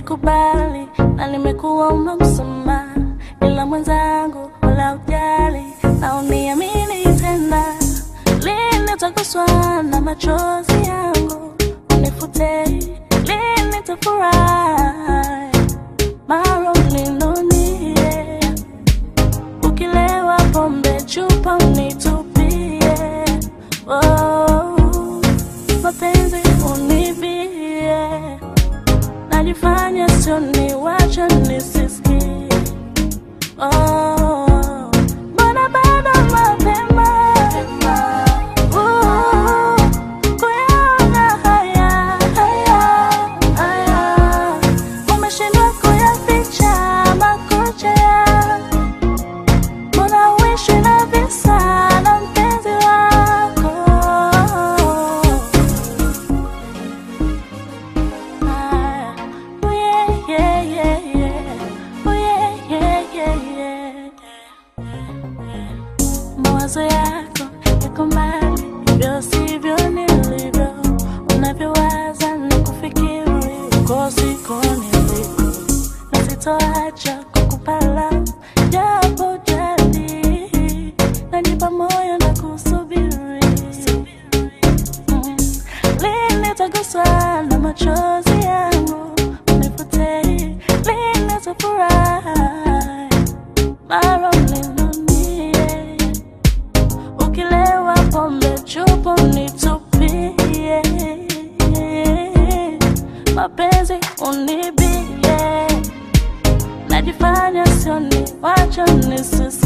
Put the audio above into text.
nimekubali na nimekuomba msamaha, ila mwenzangu wala ujali na uniamini tena. Lini utaguswa na machozi yangu unifute, lini nitafurahi mara uninunie, ukilewa pombe chupa unitupie, oh, mapenzi unibie najifanya sio ni wacha nisisikie. Oh, mbona bado mapema Uh, kuyaona haya haya haya, umeshindwa kuyaficha makucha yangu. Mbona uishi na visa na mpenzi wako Ah, oh yeah, yeah, yeah, yeah. Oh yeah, yeah, yeah, yeah. Mawazo yako yako mbali, hivyo sivyo nilivyo. Unavyowaza na kufikiri, uko siko niliko, na sitoacha kukupa love, japo jadi najipa moyo na kusubiri Mm. Lini utaguswa na machozi yangu unifute, lini utafurahi mara uninunie, ukilewa pombe chupa unitupie, mapenzi unibie, najifanya sioni, wacha nisisi